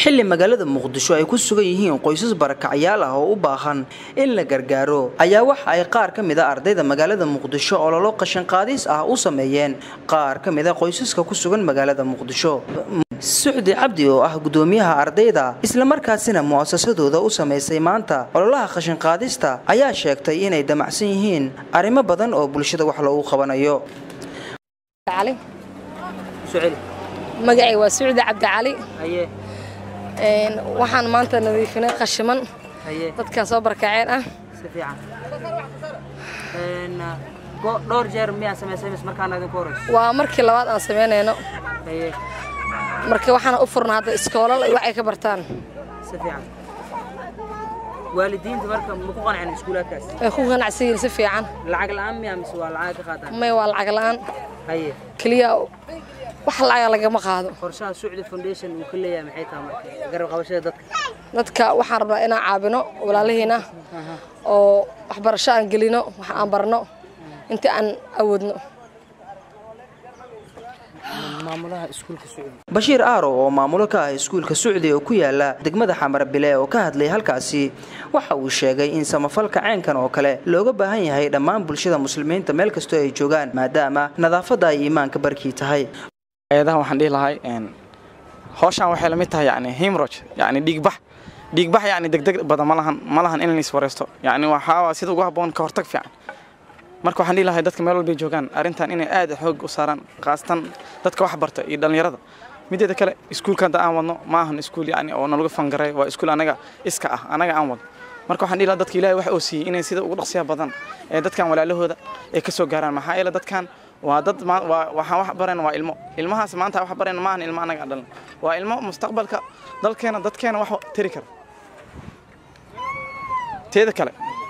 xilli magaalada muqdisho ay ku sugan yihiin qoysas barakacyaal ah oo u baahan in la gargaaro ayaa waxa ay qaar ka mid a ardayda magaalada muqdisho ololo qashinqaadis ah u sameeyeen qaar ka mid a qoysaska ku sugan magaalada muqdisho sucdi cabdi oo ah gudoomiyaha ardayda islamarkaasina mu'asasadooda u samaysay maanta ololaha qashinqaadista ayaa sheegtay inay damacsan yihiin arrimo badan oo bulshada wax loogu qabanayo magacay waa sucdi cabdicali waxaan maanta nadiifinay qashiman dadkaa soo barkaceen ah dhowr jeer miyaa samaysay mis markaana idinku horeyso waa markii labaad aan samaynayno marka waxaana u furna hadda iskoolal ay wax ay ka bartaan si fiican waalidiinta marka ma ku qancin iskuulaadkaas ay ku ganacsan yihiin si fiican lacag la'aan miyaa mise waa lacag ka qaataan may waa lacag la'aan haye keliya wax lacaga lagama qaado qorshaha sucdi foundation uu ka leeyahay maxay tahay marka garab qabashada dadka dadka waxaan rabnaa inaan caabino walaalihiina oo waxbarasho aan gelino wax aan barno intii aan awoodno bashiir aaro oo maamulo ka ah iskuulka sucdi oo ku yaala degmada xamarbile oo ka hadlay halkaasi waxa uu sheegay in samafalka ceenkan oo kale looga baahan yahay dhammaan bulshada muslimiinta meel kastoo ay joogaan maadaama nadaafadda ay iimaanka barkii tahay ayadaha waxaan dhihi lahay hawshaan waxay la mid tahay yani himroj yani dhiigbax dhiigbax yani degdeg badan ma lahan ma lahan in la iswareysto yani waxaa sida ugu habboon ka hortag fiican marka waxaan dhihi lahay dadka meel walbay joogaan arrintan inay aad xoog u saaraan khaasatan dadka wax barta iyo dhallinyarada mideeda kale iskuulka hadda aan wadno ma ahan iskuul yani oo nalagu fangaray waa iskuul anaga iska ah anaga aan wadno marka waxaan dhihi lahaa dadka ilaahay wax oo siiyey inay sida ugu dhaqsiya badan ee dadkan walaalahooda ay ka soo gaaraan maxaa yeele dadkan waa dad waxaan wax bareen waa ilmo ilmahaas maanta wax bareen maahan ilmo anaga aan dhalin waa ilmo mustaqbalka dalkeena dadkeena wax tiri kara teeda kale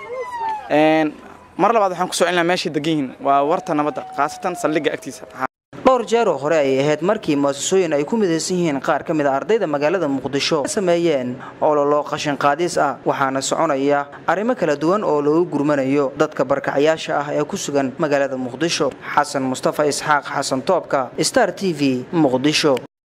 mar labaad waxaan ku soo celinaa meeshay degan yihiin waa warta nabadda khaasatan saldhigga agtiisa dhowr jeer oo hore ayay ahayd markii muasasooyin ay ku midaysan yihiin qaar ka mid a ardayda magaalada muqdisho sameeyeen ololo qashinqaadis ah waxaana soconaya arrimo kala duwan oo loogu gurmanayo dadka barkacyaasha ah ee ku sugan magaalada muqdisho xasan mustafa isxaaq xasan toobka star t v muqdisho